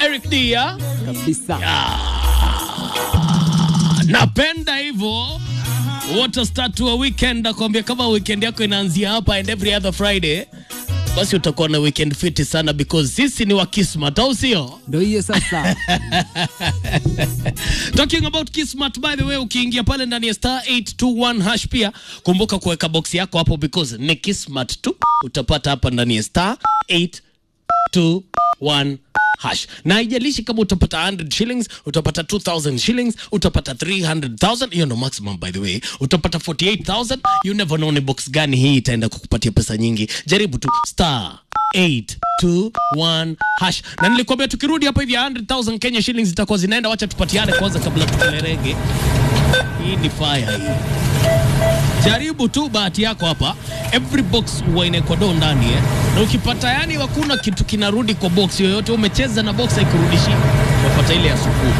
Eric Dia. kabisa. Napenda hivyo. Water start wa weekend nakwambia, kama weekend yako inaanzia hapa and every other Friday, basi utakuwa na weekend fiti sana because sisi ni wa Kismat, au sio? Ndio hiyo sasa. Talking about Kismat, by the way, ukiingia pale ndani ya star 821 hash pia kumbuka kuweka box yako hapo because ni Kismat tu utapata hapa ndani ya star 821 hash na haijalishi kama utapata 100 shillings utapata 2000 shillings utapata 300000 hiyo ndo maximum by the way utapata 48000 you never know ni box gani hii itaenda kukupatia pesa nyingi jaribu tu star 821 hash na nilikwambia tukirudi hapa hivi 100000 Kenya shillings zitakuwa zinaenda wacha tupatiane kwanza kabla tukelerege hii ni fire hii jaribu tu bahati yako hapa every box huwa inaekwa do ndani eh? na ukipata yani hakuna kitu kinarudi kwa box yoyote umecheza na box haikurudishi unapata ile ya sufuri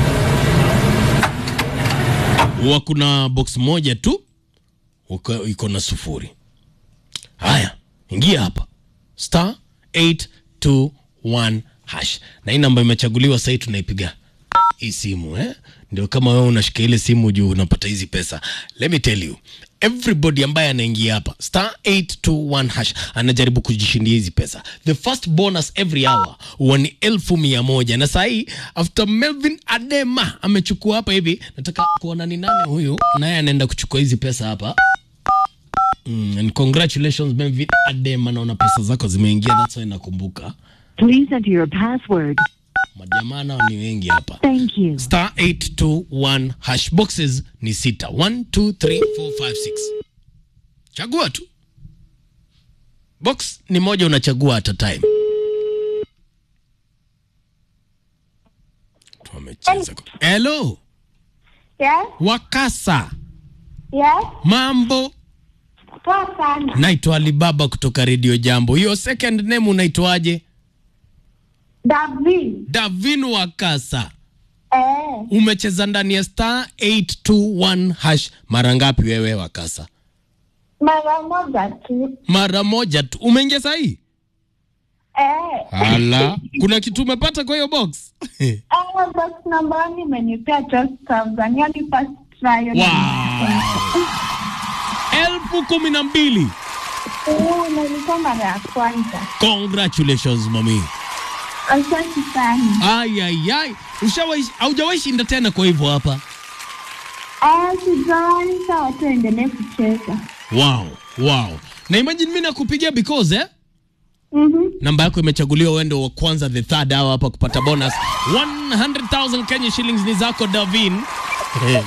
huwa kuna box moja tu uko- iko na sufuri haya ingia hapa star 821 hash na hii namba imechaguliwa sahii tunaipiga hii simu eh? ndio kama wewe unashika ile simu juu unapata hizi pesa let me tell you everybody ambaye anaingia hapa star 821 hash anajaribu kujishindia hizi pesa the first bonus every hour huwa ni elfu mia moja na sahii after melvin adema amechukua hapa hivi nataka kuona ni nani huyu naye anaenda kuchukua hizi pesa hapa mm, and congratulations melvin adema naona pesa zako zimeingia that's why nakumbuka Please enter your password. majamaa nao ni wengi hapa Thank you. star 821 hash boxes ni sita 1 2 3 4 5 6 chagua tu box ni moja unachagua at a time Tumecheza kwa- hello Yes, wakasa yes, mambo poa sana. naitwa alibaba kutoka redio jambo hiyo second name unaitwaje David. davin wakasa Eh, umecheza ndani ya star 821 hash mara ngapi wewe wakasa mara moja tu. mara moja tu umeingia sahii Eh, ala kuna kitu umepata kwa hiyo box eh, box number one imenipea just thousand, yani first try. wow. elfu kumi na mbili Oh, na ilikuwa mara ya kwanza. congratulations mami Asante sana. ayayay ushawai haujawahi shinda tena kwa hivyo hapa Eh, sijawahi sawa, tuendelee kucheza. wow wow na imagine mi nakupigia because eh? Mhm. namba yako imechaguliwa uende wa kwanza the third hour hapa kupata bonus 100000 kenya shillings ni zako davin Eh,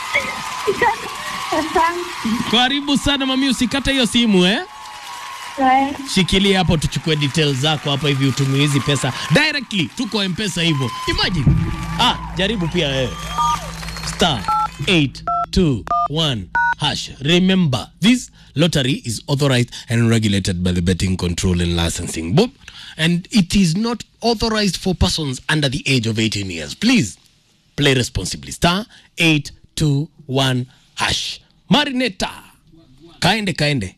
Asante. karibu sana mami usikate hiyo simu eh? Eh, shikilia hapo tuchukue details zako hapa hivi utumie hizi pesa directly tuko mpesa hivyo imagine ah jaribu pia wewe star 821 hash remember this lottery is authorized and regulated by the betting control and licensing board and it is not authorized for persons under the age of 18 years please play responsibly star 821 hash marineta kaende kaende